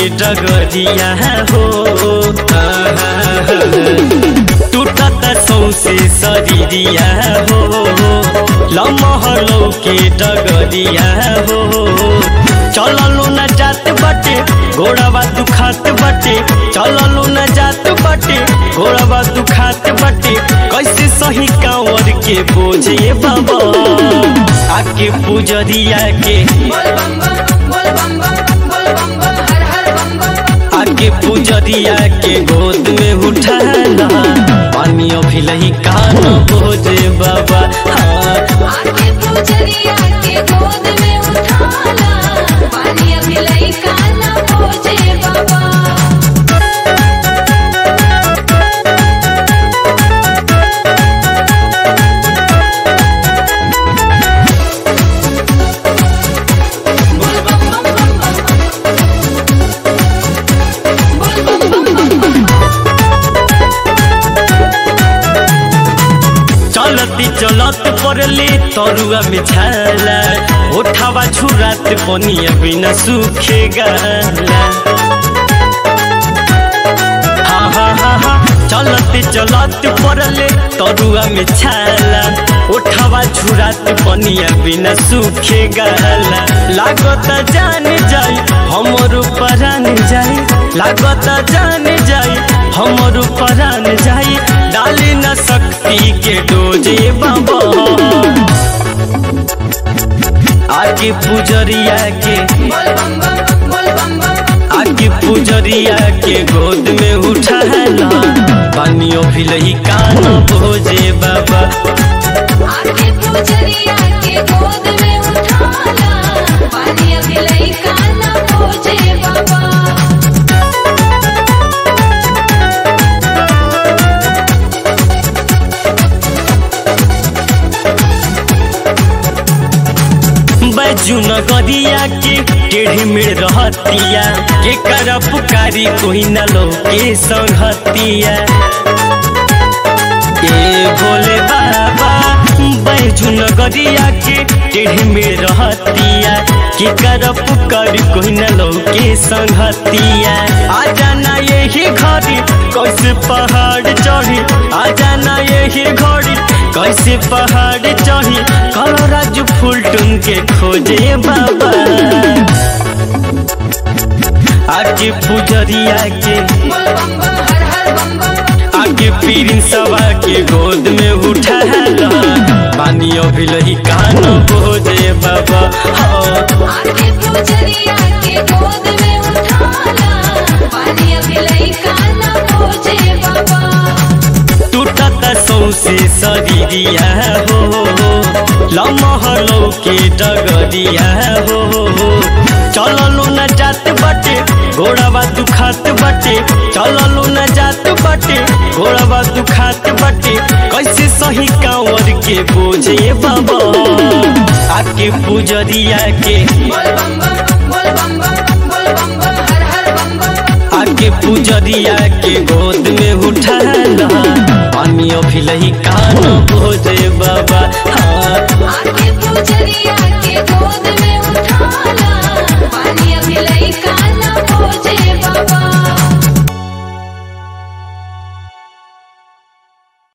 डगरिया हो टूटत सौसे शरीरिया हो लमहलौ के डगरिया हो चललो न जात बटे घोड़ावा दुखात बटे चललो न जात बटे घोड़ावा दुखात बटे कैसे सही कांवर के बोझे बाबा आके पुजरिया के बोल बम बम बोल बम बम बोल बम बम हर हर बम बम आके पुजरिया के गोद में उठाना पानी अभिलही कान बोझे बाबा हाँ आके पूजरिया के गोद में उठाला पानी अभी लई काला पूजे बाबा बोल बम बम बम बम बोल बम बम बम चलती चलत पड़ले तरुआ में छाला उठावा छुरात बनिया बिना सूखेगा हाँ हाँ हाँ हाँ चलत चलत पड़ले तरुआ में छाला उठावा छुरात बनिया बिना सूखेगा लागत जान जाई हमर परान जाई लागत जान जाई हमर परान जाई डाली न शक्ति के डोजे बाबा आगे पुजरिया के बोल बम बम बोल बम बम आगे पुजरिया के गोद में उठाना पानियों भिलही कान भोजे बाबा आके पूजरिया के गोद में उठाला पानी अभी लई काला पूजे बाबा बैजू नगरिया के टेढ़ी मेढ़ रहतिया के कर पुकारी कोई न लो के संगतिया ए भोले बाबा बैजू नगरिया के टेढ़ी मेढ़ रहतिया के कर पुकारी कोई न लो के संगतिया आ जाना यही घड़ी कैसे पहाड़ चढ़ी आ जाना यही घड़ी कैसे पहाड़ चढ़ी कल राजू फुलटुन के खोजे बाबा आगे पुजरिया के बोल बम बम हर हर बम बम आगे पीरिन सवा के गोद में उठाला पानी अभिलही कान बोझे बाबा हाँ आके पूजरिया के गोद में उठाला पानी अभी लई काला पूजे बाबा टूटत सौसे शरीरिया हो लमहलौ के डगरिया हो चललो न जात बटे घोड़ावा दुखात बटे चललो न जात बटे घोड़ावा दुखात बटे कैसे सही कांवर के बोझे बाबा आके पुजरिया के बोल बम बम बोल बम बम बोल बम बम हर हर बम बम आके पुजरिया के गोद में उठाना पानी अभिलही कान भोजे बाबा हाँ आके पूजरिया के गोद